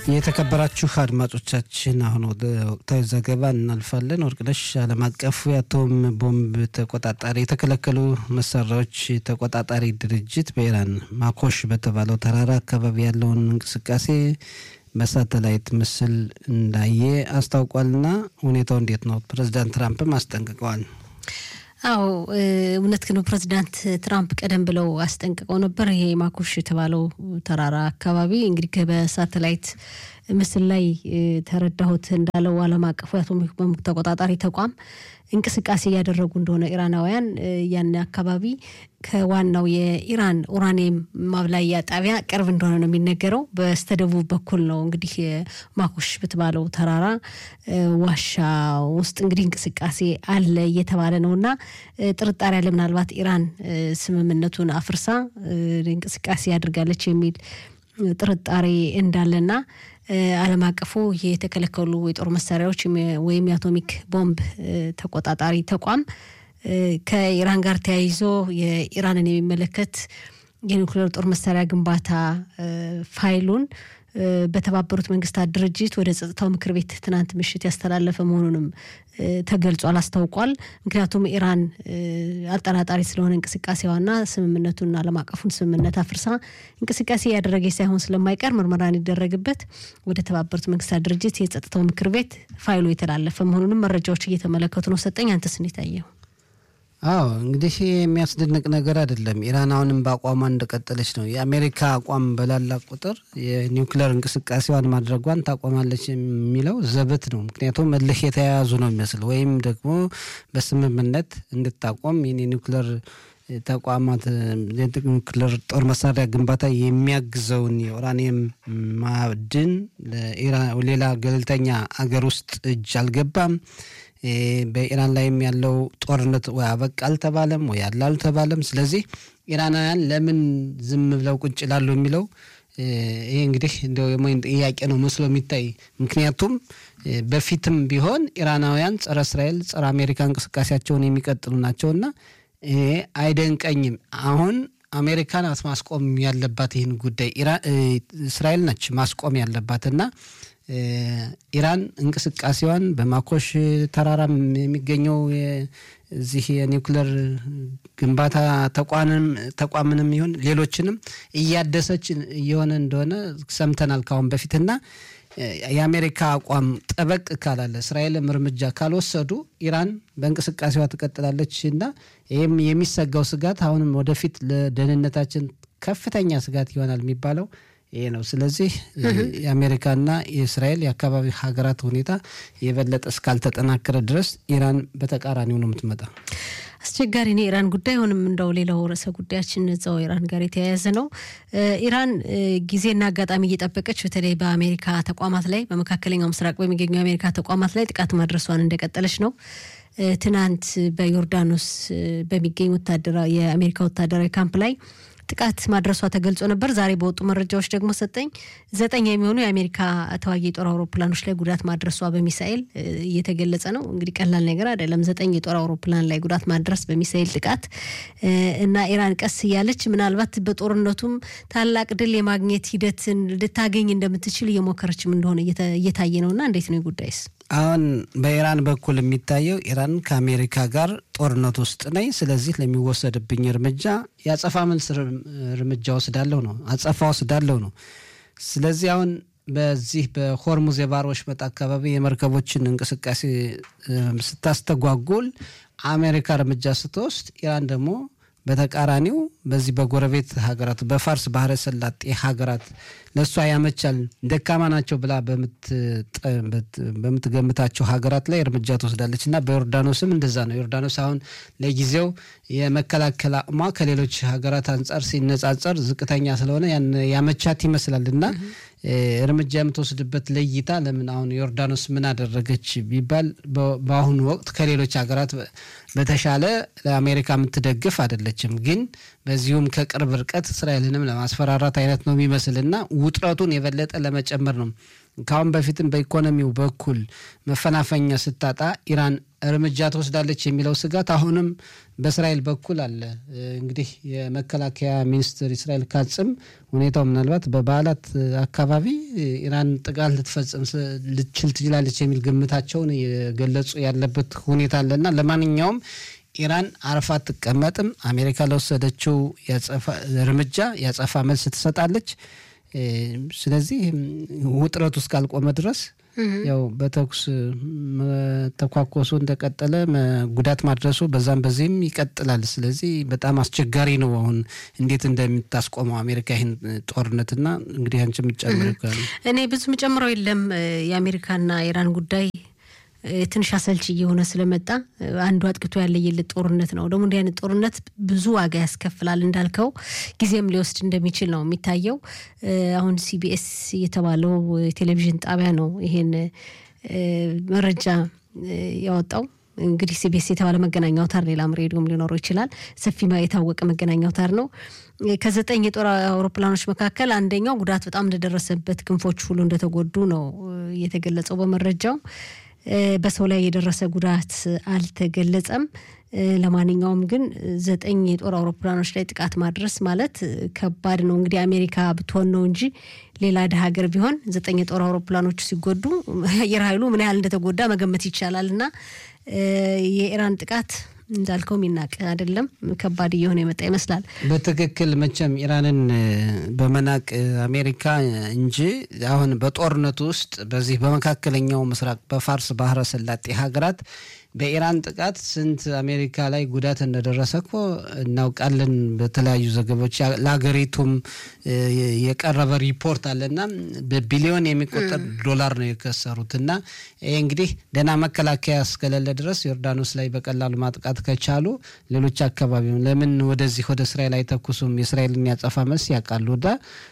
የተከበራችሁ አድማጮቻችን አሁን ወደ ወቅታዊ ዘገባ እናልፋለን። ወርቅነሽ ዓለም አቀፉ የአቶም ቦምብ ተቆጣጣሪ የተከለከሉ መሳሪያዎች ተቆጣጣሪ ድርጅት በኢራን ማኮሽ በተባለው ተራራ አካባቢ ያለውን እንቅስቃሴ በሳተላይት ምስል እንዳየ አስታውቋልና ሁኔታው እንዴት ነው? ፕሬዚዳንት ትራምፕም አስጠንቅቀዋል። አዎ እውነት ነው። ፕሬዚዳንት ትራምፕ ቀደም ብለው አስጠንቅቀው ነበር። ይሄ ማኮሽ የተባለው ተራራ አካባቢ እንግዲህ በሳተላይት ምስል ላይ ተረዳሁት እንዳለው ዓለም አቀፉ የአቶሚክ ቦምብ ተቆጣጣሪ ተቋም እንቅስቃሴ እያደረጉ እንደሆነ ኢራናውያን ያን አካባቢ ከዋናው የኢራን ኡራኒየም ማብላያ ጣቢያ ቅርብ እንደሆነ ነው የሚነገረው። በስተደቡብ በኩል ነው እንግዲህ ማኮሽ በተባለው ተራራ ዋሻ ውስጥ እንግዲህ እንቅስቃሴ አለ እየተባለ ነው እና ጥርጣሬ አለ። ምናልባት ኢራን ስምምነቱን አፍርሳ እንቅስቃሴ ያድርጋለች የሚል ጥርጣሬ እንዳለና ዓለም አቀፉ የተከለከሉ የጦር መሳሪያዎች ወይም የአቶሚክ ቦምብ ተቆጣጣሪ ተቋም ከኢራን ጋር ተያይዞ የኢራንን የሚመለከት የኒውክሌር ጦር መሳሪያ ግንባታ ፋይሉን በተባበሩት መንግስታት ድርጅት ወደ ጸጥታው ምክር ቤት ትናንት ምሽት ያስተላለፈ መሆኑንም ተገልጿል፣ አስታውቋል። ምክንያቱም ኢራን አጠራጣሪ ስለሆነ እንቅስቃሴዋና ስምምነቱን ዓለም አቀፉን ስምምነት አፍርሳ እንቅስቃሴ እያደረገች ሳይሆን ስለማይቀር ምርመራ እንዲደረግበት ወደ ተባበሩት መንግስታት ድርጅት የጸጥታው ምክር ቤት ፋይሉ የተላለፈ መሆኑንም መረጃዎች እየተመለከቱ ነው። ሰጠኝ አንተስ እንዴት አየው? አዎ እንግዲህ የሚያስደንቅ ነገር አይደለም። ኢራን አሁንም በአቋሟ እንደቀጠለች ነው። የአሜሪካ አቋም በላላ ቁጥር የኒውክሌር እንቅስቃሴዋን ማድረጓን ታቆማለች የሚለው ዘበት ነው። ምክንያቱም እልህ የተያያዙ ነው የሚመስል ወይም ደግሞ በስምምነት እንድታቆም የኒውክሌር ተቋማት የኒውክሌር ጦር መሳሪያ ግንባታ የሚያግዘውን የኡራኒየም ማዕድን ሌላ ገለልተኛ አገር ውስጥ እጅ አልገባም። በኢራን ላይም ያለው ጦርነት ወይ አበቃ አልተባለም ወይ አለ አልተባለም። ስለዚህ ኢራናውያን ለምን ዝም ብለው ቁጭ ይላሉ የሚለው ይሄ እንግዲህ እንደው የሞይን ጥያቄ ነው መስሎ የሚታይ ምክንያቱም በፊትም ቢሆን ኢራናውያን ጸረ እስራኤል፣ ጸረ አሜሪካ እንቅስቃሴያቸውን የሚቀጥሉ ናቸውና ይሄ አይደንቀኝም። አሁን አሜሪካ ናት ማስቆም ያለባት ይህን ጉዳይ እስራኤል ነች ማስቆም ያለባትና ኢራን እንቅስቃሴዋን በማኮሽ ተራራም የሚገኘው እዚህ የኒውክሌር ግንባታ ተቋምንም ይሁን ሌሎችንም እያደሰች እየሆነ እንደሆነ ሰምተናል ካሁን በፊትና የአሜሪካ አቋም ጠበቅ ካላለ እስራኤልም እርምጃ ካልወሰዱ ኢራን በእንቅስቃሴዋ ትቀጥላለች እና ይህም የሚሰጋው ስጋት አሁንም ወደፊት ለደህንነታችን ከፍተኛ ስጋት ይሆናል የሚባለው ይሄ ነው። ስለዚህ የአሜሪካና የእስራኤል የአካባቢ ሀገራት ሁኔታ የበለጠ እስካልተጠናከረ ድረስ ኢራን በተቃራኒው ነው የምትመጣ። አስቸጋሪ ነው የኢራን ጉዳይ። አሁንም እንደው ሌላው ርዕሰ ጉዳያችን እዛው ኢራን ጋር የተያያዘ ነው። ኢራን ጊዜና አጋጣሚ እየጠበቀች በተለይ በአሜሪካ ተቋማት ላይ በመካከለኛው ምስራቅ በሚገኙ የአሜሪካ ተቋማት ላይ ጥቃት ማድረሷን እንደቀጠለች ነው። ትናንት በዮርዳኖስ በሚገኝ ወታደራዊ የአሜሪካ ወታደራዊ ካምፕ ላይ ጥቃት ማድረሷ ተገልጾ ነበር። ዛሬ በወጡ መረጃዎች ደግሞ ሰጠኝ ዘጠኝ የሚሆኑ የአሜሪካ ተዋጊ የጦር አውሮፕላኖች ላይ ጉዳት ማድረሷ በሚሳኤል እየተገለጸ ነው። እንግዲህ ቀላል ነገር አይደለም። ዘጠኝ የጦር አውሮፕላን ላይ ጉዳት ማድረስ በሚሳኤል ጥቃት እና ኢራን ቀስ እያለች ምናልባት በጦርነቱም ታላቅ ድል የማግኘት ሂደትን ልታገኝ እንደምትችል እየሞከረችም እንደሆነ እየታየ ነው እና እንዴት ነው ጉዳይስ? አሁን በኢራን በኩል የሚታየው ኢራን ከአሜሪካ ጋር ጦርነት ውስጥ ነኝ፣ ስለዚህ ለሚወሰድብኝ እርምጃ የአጸፋ መልስ እርምጃ ወስዳለሁ ነው አጸፋ ወስዳለሁ ነው። ስለዚህ አሁን በዚህ በሆርሙዝ የባህር ወሽመጥ አካባቢ የመርከቦችን እንቅስቃሴ ስታስተጓጉል አሜሪካ እርምጃ ስትወስድ፣ ኢራን ደግሞ በተቃራኒው በዚህ በጎረቤት ሀገራት በፋርስ ባህረ ሰላጤ ሀገራት ለእሷ ያመቻል ደካማ ናቸው ብላ በምትገምታቸው ሀገራት ላይ እርምጃ ትወስዳለች እና በዮርዳኖስም እንደዛ ነው። ዮርዳኖስ አሁን ለጊዜው የመከላከል አቅሟ ከሌሎች ሀገራት አንጻር ሲነጻጸር ዝቅተኛ ስለሆነ ያመቻት ይመስላል እና እርምጃ የምትወስድበት ለይታ ለምን አሁን ዮርዳኖስ ምን አደረገች ቢባል በአሁኑ ወቅት ከሌሎች ሀገራት በተሻለ ለአሜሪካ የምትደግፍ አይደለችም። ግን በዚሁም ከቅርብ ርቀት እስራኤልንም ለማስፈራራት አይነት ነው የሚመስልና ውጥረቱን የበለጠ ለመጨመር ነው ከአሁን በፊትም በኢኮኖሚው በኩል መፈናፈኛ ስታጣ ኢራን እርምጃ ትወስዳለች የሚለው ስጋት አሁንም በእስራኤል በኩል አለ። እንግዲህ የመከላከያ ሚኒስትር እስራኤል ካጽም ሁኔታው ምናልባት በበዓላት አካባቢ ኢራን ጥቃት ልትፈጽም ልትችል ትችላለች የሚል ግምታቸውን የገለጹ ያለበት ሁኔታ አለና ለማንኛውም ኢራን አርፋ አትቀመጥም። አሜሪካ ለወሰደችው እርምጃ ያጸፋ መልስ ትሰጣለች። ስለዚህ ውጥረቱ እስካልቆመ ድረስ ያው በተኩስ መተኳኮሱ እንደቀጠለ ጉዳት ማድረሱ በዛም በዚህም ይቀጥላል። ስለዚህ በጣም አስቸጋሪ ነው። አሁን እንዴት እንደምታስቆመው አሜሪካ ይህን ጦርነትና እንግዲህ አንቺ የምትጨምሪው ካለ እኔ ብዙ የምጨምረው የለም። የአሜሪካና ኢራን ጉዳይ ትንሽ አሰልቺ እየሆነ ስለመጣ አንዱ አጥቅቶ ያለየለት ጦርነት ነው። ደግሞ እንዲህ አይነት ጦርነት ብዙ ዋጋ ያስከፍላል እንዳልከው ጊዜም ሊወስድ እንደሚችል ነው የሚታየው። አሁን ሲቢኤስ የተባለው ቴሌቪዥን ጣቢያ ነው ይሄን መረጃ ያወጣው። እንግዲህ ሲቢኤስ የተባለ መገናኛ አውታር ሌላም ሬዲዮም ሊኖረው ይችላል። ሰፊ የታወቀ መገናኛ አውታር ነው። ከዘጠኝ የጦር አውሮፕላኖች መካከል አንደኛው ጉዳት በጣም እንደደረሰበት ክንፎች ሁሉ እንደተጎዱ ነው የተገለጸው በመረጃው። በሰው ላይ የደረሰ ጉዳት አልተገለጸም። ለማንኛውም ግን ዘጠኝ የጦር አውሮፕላኖች ላይ ጥቃት ማድረስ ማለት ከባድ ነው። እንግዲህ አሜሪካ ብትሆን ነው እንጂ ሌላ ድሀ ሀገር ቢሆን ዘጠኝ የጦር አውሮፕላኖች ሲጎዱ አየር ኃይሉ ምን ያህል እንደተጎዳ መገመት ይቻላል። እና የኢራን ጥቃት እንዳልከው የሚናቅ አይደለም። ከባድ እየሆነ የመጣ ይመስላል። በትክክል መቼም ኢራንን በመናቅ አሜሪካ እንጂ አሁን በጦርነቱ ውስጥ በዚህ በመካከለኛው ምስራቅ በፋርስ ባህረ ሰላጤ ሀገራት በኢራን ጥቃት ስንት አሜሪካ ላይ ጉዳት እንደደረሰ እኮ እናውቃለን። በተለያዩ ዘገባዎች ለሀገሪቱም የቀረበ ሪፖርት አለና በቢሊዮን የሚቆጠር ዶላር ነው የከሰሩት። እና ይህ እንግዲህ ደህና መከላከያ እስከሌለ ድረስ ዮርዳኖስ ላይ በቀላሉ ማጥቃት ከቻሉ ሌሎች አካባቢ ለምን ወደዚህ ወደ እስራኤል አይተኩሱም? የእስራኤልን ያጸፋ መልስ ያውቃሉ። ወዳ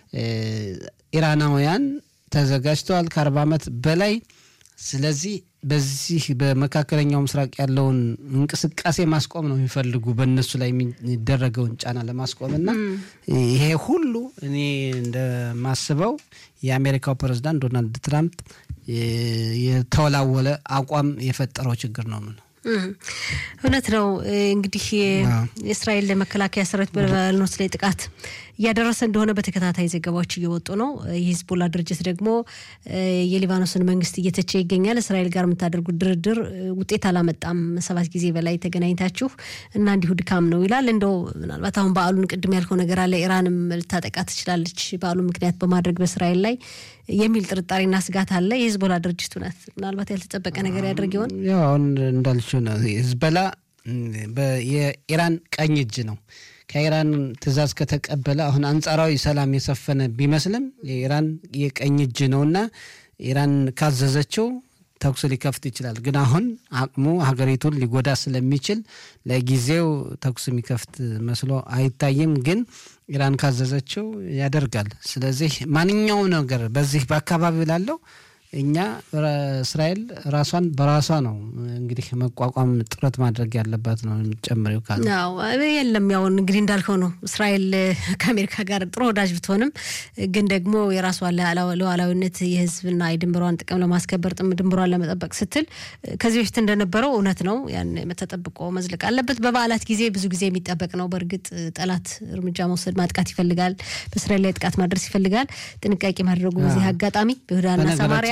ኢራናውያን ተዘጋጅተዋል ከአርባ ዓመት በላይ ስለዚህ በዚህ በመካከለኛው ምስራቅ ያለውን እንቅስቃሴ ማስቆም ነው የሚፈልጉ በእነሱ ላይ የሚደረገውን ጫና ለማስቆም እና ይሄ ሁሉ እኔ እንደማስበው የአሜሪካው ፕሬዝዳንት ዶናልድ ትራምፕ የተወላወለ አቋም የፈጠረው ችግር ነው ነው እውነት ነው። እንግዲህ የእስራኤል መከላከያ ሰራዊት በሊባኖስ ላይ ጥቃት እያደረሰ እንደሆነ በተከታታይ ዘገባዎች እየወጡ ነው። የሂዝቦላ ድርጅት ደግሞ የሊባኖስን መንግስት እየተቸ ይገኛል። እስራኤል ጋር የምታደርጉት ድርድር ውጤት አላመጣም፣ ሰባት ጊዜ በላይ ተገናኝታችሁ እና እንዲሁ ድካም ነው ይላል። እንደው ምናልባት አሁን በዓሉን ቅድም ያልከው ነገር አለ፣ ኢራንም ልታጠቃ ትችላለች በዓሉን ምክንያት በማድረግ በእስራኤል ላይ የሚል ጥርጣሬና ስጋት አለ። የሂዝቦላ ድርጅት እውነት ምናልባት ያልተጠበቀ ነገር ያደርግ ይሆን? ያው አሁን እንዳልችው ነው ሂዝቦላ የኢራን ቀኝ እጅ ነው። ከኢራን ትዕዛዝ ከተቀበለ አሁን አንጻራዊ ሰላም የሰፈነ ቢመስልም የኢራን የቀኝ እጅ ነውና ኢራን ካዘዘችው ተኩስ ሊከፍት ይችላል። ግን አሁን አቅሙ ሀገሪቱን ሊጎዳ ስለሚችል ለጊዜው ተኩስ የሚከፍት መስሎ አይታይም። ግን ኢራን ካዘዘችው ያደርጋል። ስለዚህ ማንኛውም ነገር በዚህ በአካባቢው ላለው እኛ እስራኤል ራሷን በራሷ ነው እንግዲህ መቋቋም ጥረት ማድረግ ያለባት ነው የምትጨምሪው ካለ የለም። ያው እንግዲህ እንዳልከው ነው። እስራኤል ከአሜሪካ ጋር ጥሩ ወዳጅ ብትሆንም ግን ደግሞ የራሷን ሉዓላዊነት የሕዝብና የድንበሯን ጥቅም ለማስከበር ጥም ድንበሯን ለመጠበቅ ስትል ከዚህ በፊት እንደነበረው እውነት ነው ያን ተጠብቆ መዝለቅ አለበት። በበዓላት ጊዜ ብዙ ጊዜ የሚጠበቅ ነው። በእርግጥ ጠላት እርምጃ መውሰድ ማጥቃት ይፈልጋል። በእስራኤል ላይ ጥቃት ማድረስ ይፈልጋል። ጥንቃቄ ማድረጉ በዚህ አጋጣሚ በይሁዳና ሰማሪያ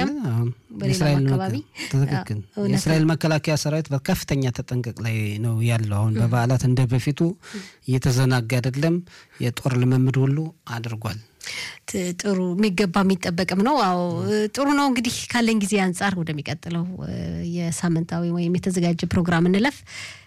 የእስራኤል መከላከያ ሰራዊት በከፍተኛ ተጠንቀቅ ላይ ነው ያለው። አሁን በበዓላት እንደ በፊቱ እየተዘናጋ አይደለም። የጦር ልምምድ ሁሉ አድርጓል። ጥሩ የሚገባ የሚጠበቅም ነው። አዎ ጥሩ ነው። እንግዲህ ካለን ጊዜ አንጻር ወደሚቀጥለው የሳምንታዊ ወይም የተዘጋጀ ፕሮግራም እንለፍ።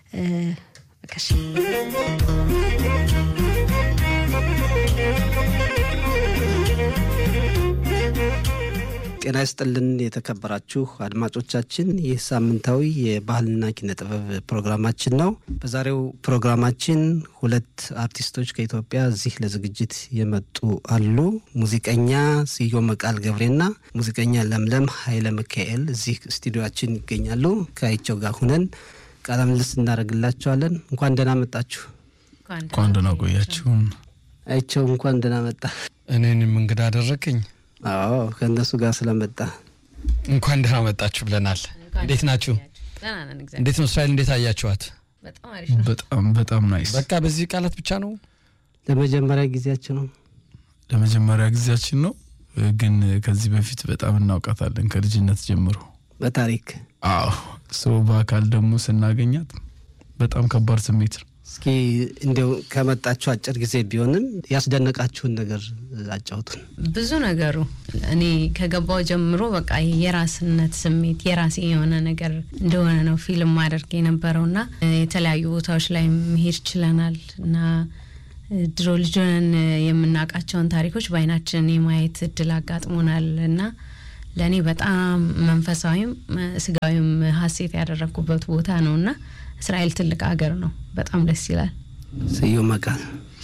ጤና ይስጥልን የተከበራችሁ አድማጮቻችን፣ ይህ ሳምንታዊ የባህልና ኪነ ጥበብ ፕሮግራማችን ነው። በዛሬው ፕሮግራማችን ሁለት አርቲስቶች ከኢትዮጵያ እዚህ ለዝግጅት የመጡ አሉ። ሙዚቀኛ ስዮ መቃል ገብሬና ሙዚቀኛ ለምለም ኃይለ ሚካኤል እዚህ ስቱዲዮችን ይገኛሉ። ከአይቸው ጋር ሁነን ቃለ ምልልስ እናደርግላቸዋለን። እንኳን ደህና መጣችሁ። እንኳን ደህና ቆያችሁን። አይቸው እንኳን ደህና መጣ። እኔንም እንግዳ አደረከኝ። አዎ ከእነሱ ጋር ስለመጣ እንኳን ደህና መጣችሁ ብለናል። እንዴት ናችሁ? ደህና ነን እግዚአብሔር እንዴት ነው እስራኤል? እንዴት አያችኋት? በጣም አሪፍ ነው። በጣም በጣም ናይስ። በቃ በዚህ ቃላት ብቻ ነው ለመጀመሪያ ጊዜያችን ነው። ለመጀመሪያ ጊዜያችን ነው፣ ግን ከዚህ በፊት በጣም እናውቃታለን ከልጅነት ጀምሮ። በታሪክ አዎ ሰው በአካል ደግሞ ስናገኛት በጣም ከባድ ስሜት ነው። እስኪ እንዲያው ከመጣችሁ አጭር ጊዜ ቢሆንም ያስደነቃችሁን ነገር አጫውቱን። ብዙ ነገሩ እኔ ከገባው ጀምሮ በቃ ይሄ የራስነት ስሜት የራሴ የሆነ ነገር እንደሆነ ነው ፊልም ማድረግ የነበረውና የተለያዩ ቦታዎች ላይ መሄድ ችለናል እና ድሮ ልጆንን የምናውቃቸውን ታሪኮች በአይናችን የማየት እድል አጋጥሞናል እና ለእኔ በጣም መንፈሳዊም ስጋዊም ሀሴት ያደረግኩበት ቦታ ነው እና እስራኤል ትልቅ ሀገር ነው። በጣም ደስ ይላል። ስዩም መቃል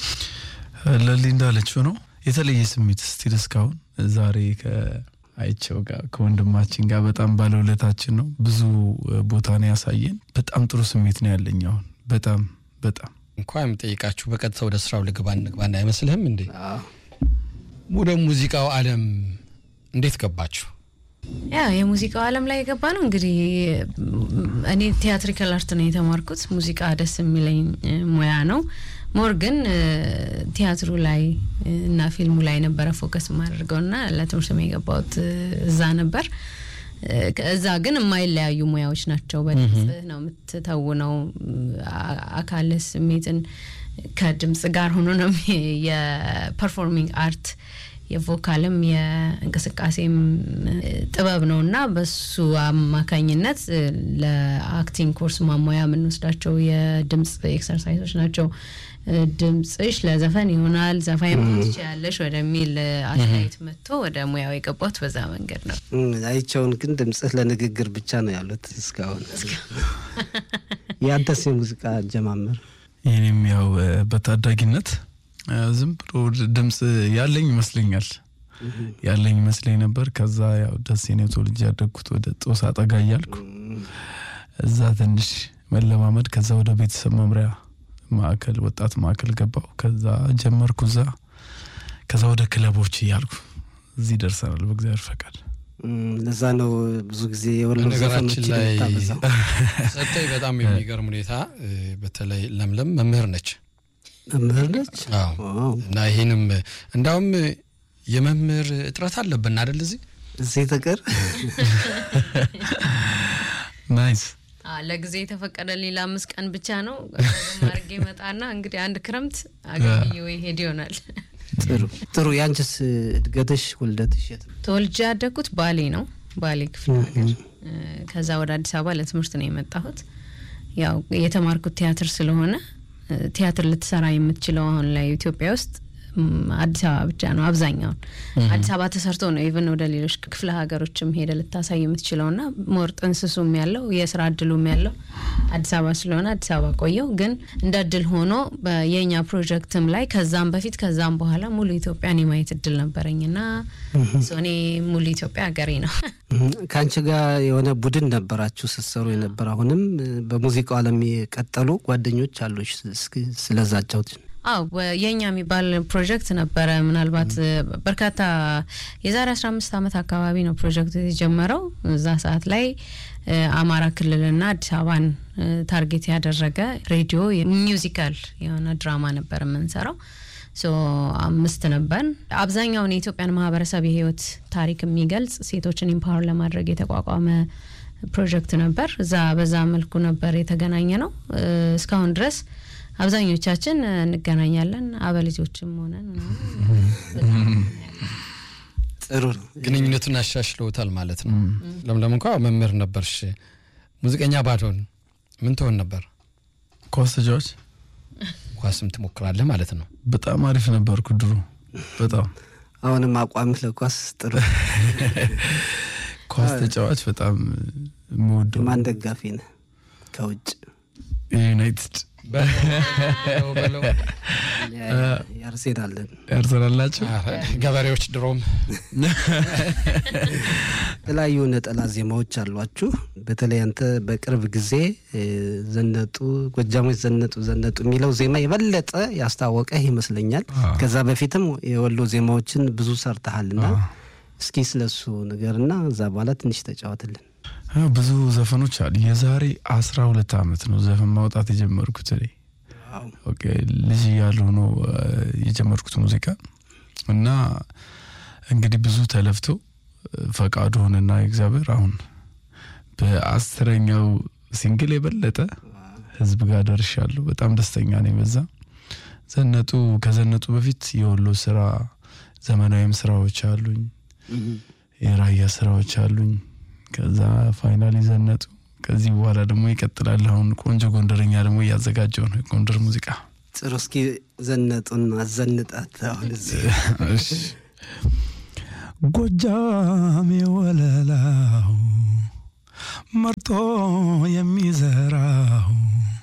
ለሊ እንዳለችው ነው የተለየ ስሜት ስቲል እስካሁን ዛሬ ከአይቸው ጋር ከወንድማችን ጋር በጣም ባለውለታችን ነው። ብዙ ቦታ ነው ያሳየን። በጣም ጥሩ ስሜት ነው ያለኝ አሁን በጣም በጣም እንኳ የምጠይቃችሁ በቀጥታ ወደ ስራው ልግባ እንግባና አይመስልህም እንዴ? ወደ ሙዚቃው ዓለም እንዴት ገባችሁ? ያ የሙዚቃው ዓለም ላይ የገባ ነው እንግዲህ እኔ ቲያትሪካል አርት ነው የተማርኩት። ሙዚቃ ደስ የሚለኝ ሙያ ነው። ሞር ግን ቲያትሩ ላይ እና ፊልሙ ላይ ነበረ ፎከስ የማደርገው እና ለትምህርት የገባሁት እዛ ነበር። እዛ ግን የማይለያዩ ሙያዎች ናቸው። በድምጽ ነው የምትተውነው። አካል ስሜትን ከድምጽ ጋር ሆኖ ነው የፐርፎርሚንግ አርት የቮካልም የእንቅስቃሴም ጥበብ ነው እና በሱ አማካኝነት ለአክቲንግ ኮርስ ማሟያ የምንወስዳቸው የድምጽ ኤክሰርሳይሶች ናቸው። ድምጽሽ ለዘፈን ይሆናል፣ ዘፋኝ መሆን ትችያለሽ ወደሚል አስተያየት መጥቶ ወደ ሙያው የገባሁት በዛ መንገድ ነው። አይቸውን ግን ድምጽህ ለንግግር ብቻ ነው ያሉት እስካሁን። ያንተስ የሙዚቃ አጀማመር? ይህኔም ያው በታዳጊነት ዝም ብሎ ድምጽ ያለኝ ይመስለኛል ያለኝ ይመስለኝ ነበር። ከዛ ያው ደሴ ነው ተወልጄ ያደግኩት ወደ ጦሳ ጠጋ እያልኩ እዛ ትንሽ መለማመድ፣ ከዛ ወደ ቤተሰብ መምሪያ ማዕከል ወጣት ማዕከል ገባው። ከዛ ጀመርኩ እዛ፣ ከዛ ወደ ክለቦች እያልኩ እዚህ ደርሰናል በእግዚአብሔር ፈቃድ። ለዛ ነው ብዙ ጊዜ የወሎ ነገራችን ዘፈኖችን ላይ የምታበዛው። ሰጠኝ በጣም የሚገርም ሁኔታ በተለይ ለምለም መምህር ነች። መምህር ነች። አዎ ዋው። እና ይህንም እንዳውም የመምህር እጥረት አለብን አደል? እዚህ እዚህ ጥቅር ናይስ ለጊዜ የተፈቀደልኝ ለአምስት ቀን ብቻ ነው። ማርጌ መጣና እንግዲህ አንድ ክረምት አገልግዬ ሄድ ይሆናል። ጥሩ ጥሩ። ያንቺስ እድገትሽ ውልደትሽ የት ነው? ተወልጄ ያደግኩት ባሌ ነው፣ ባሌ ክፍለ ሀገር። ከዛ ወደ አዲስ አበባ ለትምህርት ነው የመጣሁት። ያው የተማርኩት ቲያትር ስለሆነ ቲያትር ልትሰራ የምትችለው አሁን ላይ ኢትዮጵያ ውስጥ አዲስ አበባ ብቻ ነው። አብዛኛውን አዲስ አበባ ተሰርቶ ነው ኢቨን ወደ ሌሎች ክፍለ ሀገሮችም ሄደ ልታሳይ የምትችለው ና ሞር ጥንስሱም ያለው የስራ እድሉም ያለው አዲስ አበባ ስለሆነ አዲስ አበባ ቆየው። ግን እንደ እድል ሆኖ የእኛ ፕሮጀክትም ላይ ከዛም በፊት ከዛም በኋላ ሙሉ ኢትዮጵያን የማየት እድል ነበረኝ ና እኔ ሙሉ ኢትዮጵያ ሀገሬ ነው። ከአንቺ ጋር የሆነ ቡድን ነበራችሁ ስትሰሩ የነበር። አሁንም በሙዚቃው ዓለም የቀጠሉ ጓደኞች አሉሽ። እስኪ ስለዛጫውት አው የኛ የሚባል ፕሮጀክት ነበረ። ምናልባት በርካታ የዛሬ አስራ አምስት ዓመት አካባቢ ነው ፕሮጀክቱ የተጀመረው። እዛ ሰዓት ላይ አማራ ክልልና አዲስ አበባን ታርጌት ያደረገ ሬዲዮ ሚውዚካል የሆነ ድራማ ነበር የምንሰራው። ሶ አምስት ነበር። አብዛኛውን የኢትዮጵያን ማህበረሰብ የህይወት ታሪክ የሚገልጽ ሴቶችን ኢምፓወር ለማድረግ የተቋቋመ ፕሮጀክት ነበር። እዛ በዛ መልኩ ነበር የተገናኘ ነው እስካሁን ድረስ አብዛኞቻችን እንገናኛለን። አበልጆችም ሆነን ጥሩ ነው። ግንኙነቱን አሻሽለውታል ማለት ነው። ለምለም እንኳ መምህር ነበርሽ፣ ሙዚቀኛ ባትሆን ምን ትሆን ነበር? ኳስ ተጫዋች ኳስም ትሞክራለህ ማለት ነው። በጣም አሪፍ ነበርኩ ድሮ በጣም አሁንም አቋምህ ለኳስ ጥሩ። ኳስ ተጫዋች በጣም የምወደው ማን ደጋፊ ነህ? ከውጭ ዩናይትድ በለው በለው። ያርሴናለን። ያርሰናላቸው ኧረ ገበሬዎች ድሮም የተለያዩ ነጠላ ዜማዎች አሏችሁ። በተለይ አንተ በቅርብ ጊዜ ዘነጡ ጎጃሞች ዘነጡ ዘነጡ የሚለው ዜማ የበለጠ ያስታወቀህ ይመስለኛል። ከዛ በፊትም የወሎ ዜማዎችን ብዙ ሰርተሃልና እስኪ ስለሱ ንገርና እዛ በኋላ ትንሽ ተጫወትልን። አዎ፣ ብዙ ዘፈኖች አሉ። የዛሬ አስራ ሁለት ዓመት ነው ዘፈን ማውጣት የጀመርኩት እኔ ኦኬ፣ ልጅ እያለሁ ነው እ፣ የጀመርኩት ሙዚቃ እና እንግዲህ ብዙ ተለፍቶ እ፣ ፈቃዱ ሆነና እግዚአብሔር አሁን በአስረኛው ሲንግል የበለጠ ህዝብ ጋር ደርሻለሁ። በጣም ደስተኛ ነኝ በዛ። ዘነጡ ከዘነጡ በፊት የወሎ ስራ ዘመናዊም ስራዎች አሉኝ፣ የራያ ስራዎች አሉኝ። ከዛ ፋይናሊ ዘነጡ። ከዚህ በኋላ ደግሞ ይቀጥላል። አሁን ቆንጆ ጎንደረኛ ደግሞ እያዘጋጀው ነው የጎንደር ሙዚቃ። ጥሩ። እስኪ ዘነጡን አዘንጣት አሁን እዚህ እሺ። ጎጃም የወለላው መርጦ የሚዘራው